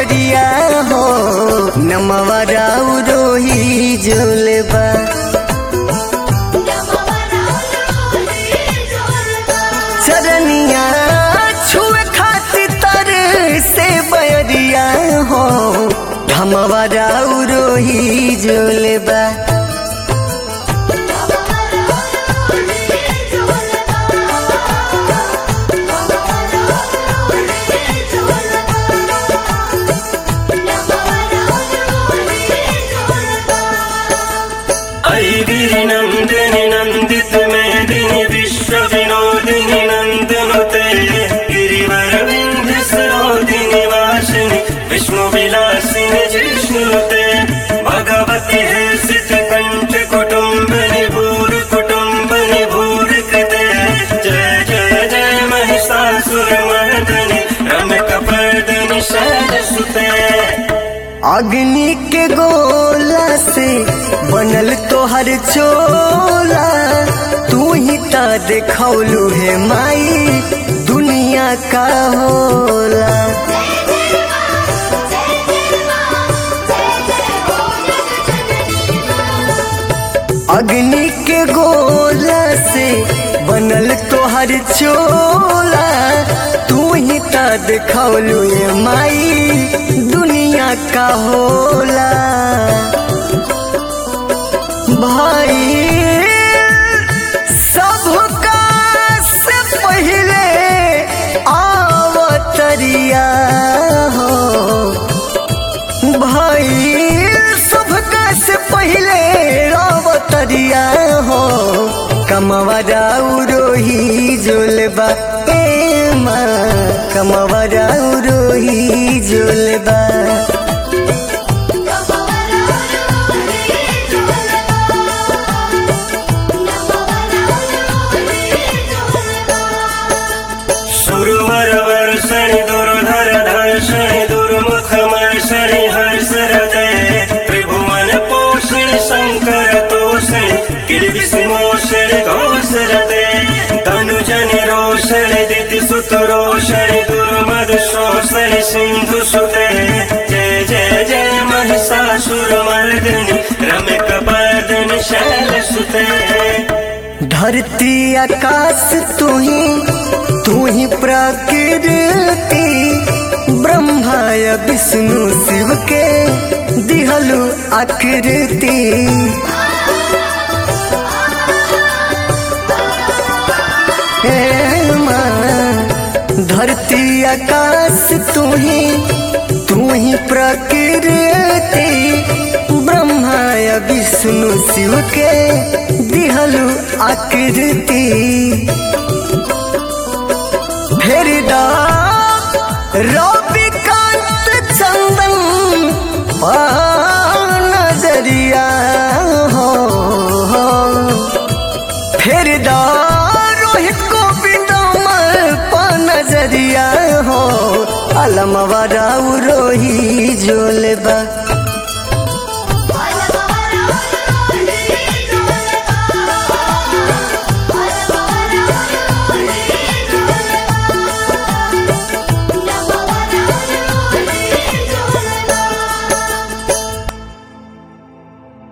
बयरिया हो नमवा राउ रोही जोलबा चरनिया छुए खातिर तर से बयरिया हो धमवा राउ रोही जोलबा ऐगिरि नन्दिनि नन्दित मेदिनि विश्व विनोदिनि नन्दनुते गिरिवरविन्द सरोदिनि वासिनि विष्णु विलासिनि जिष्णुते भगवति हर्षित कण्ठ कुटुम्बनि भूरि कुटुम्बनि भूरि कृते जय जय जय महिषासुरमर्दनि रमकपर्दनि शैलसुते अग्नि के गोला से बनल तोहर चोला तू ही ता देखौलू है माई दुनिया का होला अग्नि के गोला से बनल तोहर चोला तू ही ता देखौलू है माई दुनिया का होला भाई सबका से पहले आवतरिया हो भाई सबका से पहले आवतरिया हो कमवरा रोही जोलबा ए माँ कमवरा रोही जोलबा सुरवर वर्षणि दुर्धर धर्षणि दुर्मुख मर्षणि हर्षरते त्रिभुवन पोषणि शङ्कर तोषणि किर्विषिमोषणि घोषरते तनुजनि रोषणि दितिसुत रोषणि दुर्मद शोषणि सिन्धुसुते जय जय जय महिषासुरमर्दिनि रमकपर्दिनि शैलसुते धरती आकाश तू ही तू ही प्रकृति ब्रह्मा या विष्णु शिव के दिहलु आकृति हे माँ, धरती आकाश तू ही तू ही प्रकृति ब्रह्मा या विष्णु शिव के दिहलु आकृति फेरिदा रविकांत चंदन पा नजरिया हो फेरिदा रोहित गोविंद पा नजरिया हो अलमवा राउ रोही जोलबा